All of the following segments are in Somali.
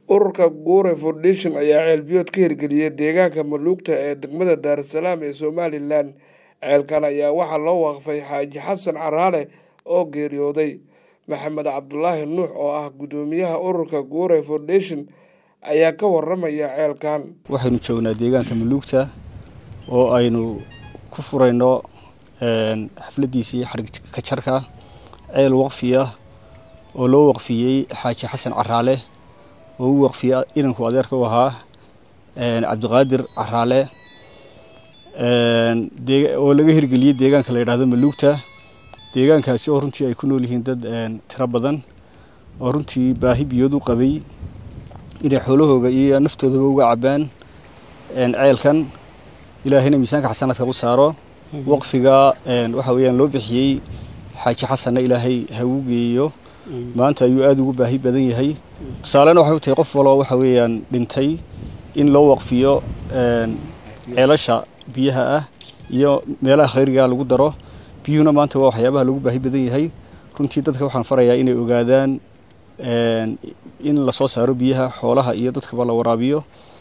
ururka guure foundation ayaa ceelbiyood ka hirgeliyay deegaanka maluugta ee degmada daarasalaam ee somalilan ceelkan ayaa waxaa loo waqfay xaaji xasan caraale oo geeriyooday maxamed cabdulaahi nuux oo ah guddoomiyaha ururka guure foundation ayaa ka waramaya ceelkan waxaynu joognaa deegaanka maluugta oo aynu ku furayno xafladiisii xarig kajarka ceel waqfi ah oo loo waqfiyey xaaji xasan caraale oo u waqfiyey inanku adeerka u ahaa cabdiqaadir caraale oo laga hirgeliyey deegaanka la yidhaahdo maluugta deegaankaasi oo runtii ay ku nool yihiin dad tiro badan oo runtii baahi biyood u qabay inay xoolahooga iyo naftoodaba uga cabaan ceelkan ilaahayna miisaanka xasanaadka u saaro waqfiga waxa weeyaan loo bixiyey xaaji xasanna ilaahay ha uu geeyo maanta ayuu aada ugu baahi badan yahay tusaalena waxay u tahay qof waloo waxa weeyaan dhintay in loo waqfiyo ceelasha biyaha ah iyo meelaha khayrigaa lagu daro biyuhuna maanta waa waxyaabaha lagu baahi badan yahay runtii dadka waxaan farayaa inay ogaadaan in lasoo saaro biyaha xoolaha iyo dadkaba la waraabiyo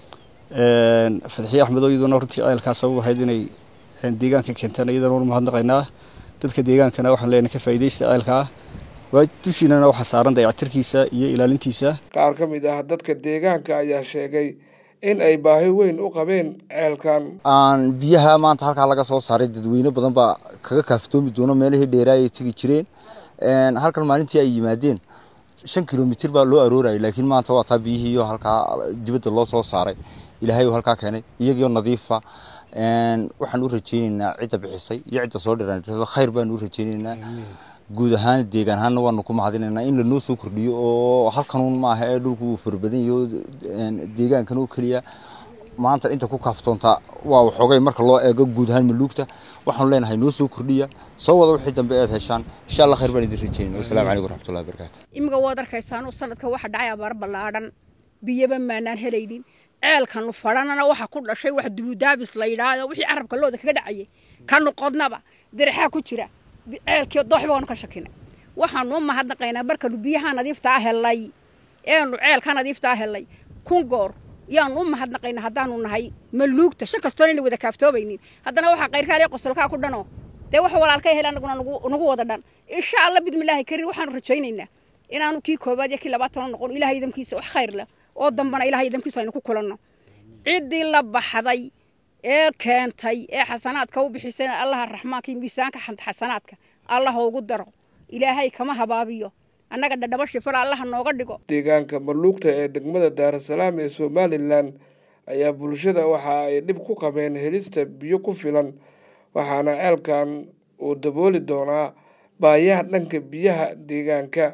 fadxiye axmedo iyaduna runtii ceelkaa sabab ahayd inay deegaanka keentaan iyadana wan mahadnaqaynaa dadka deegaankana waxaan leenahay ka faa'iidaysta ceelkaa waa dushiinana waxaa saaran dayactirkiisa iyo ilaalintiisa qaar ka mid ah dadka deegaanka ayaa sheegay in ay baahi weyn u qabeen ceelkan aan biyaha maanta halkaa laga soo saaray dadweyne badan baa kaga kaaftoomi doono meelihii dheeraa ay tegi jireen halkan maalintii ay yimaadeen shan kilomitir baa loo aroorayay laakiin maanta waa taa biyihiiyo halkaa dibadda loo soo saaray ilaahay halkaa keenay iyagiyo nadiifa waxaan u rajeyneynaa cidda bixisay iyo cidda soo dhiran khayr baan u rajeyneynaa guud ahaan deegaan ahaanna waanu ku mahadinaynaa in lanoo soo kordhiyo oo halkanuun maaha ee dhulku uu farabadan yaho deegaankan oo keliya maanta inta ku kaaftoontaa waa waxoogay marka loo eego guud ahaan maluugta waxaanu leenahay noo soo kordhiya soo wada wixii dambe eed heshaan insha allah khayr baan idin rajeynaya wasalaamu calaykum waraxmatullahi wabarakaatu imiga waad arkaysaanu sanadka waxa dhacay abaar ballaadhan biyaba maanaan helaynin ceelkanu fadhanana waxa ku dhashay wax dubudaabis la yidhaahdo wixii carabka looda kaga dhacayay kanu qodnaba dirixaa ku jira ceelkii doox baanu ka shakinay waxaanu u mahadnaqaynaa markanu biyaha nadiiftaa helay eenu ceelka nadiiftaa helay kun goor yaanu u mahadnaqaynaa haddaanu nahay maluugta shan kastoon ayna wada kaaftoobaynin haddana waxaa kayrkaaliya qosolkaa ku dhanoo dee wax walaalka hel anaguna nagu wada dhan insha allah bidmillaahi kariim waxaanu rajaynaynaa inaanu kii koobaad iyo kii labaatano noqon ilahay idamkiisa wax khayr leh oo dambana ilahay idamkiisa aynu ku kulanno ciddii la baxday ee keentay ee xasanaadka u bixisana allaha raxmaanka iyo miisaanka xasanaadka allaha ugu daro ilaahay kama habaabiyo annaga dhadhabo shifala allaha nooga dhigo deegaanka maluugta ee degmada daarasalaam ee somalilan ayaa bulshada waxa ay dhib ku qabeen helista biyo ku filan waxaana ceelkan uu dabooli doonaa baayaha dhanka biyaha deegaanka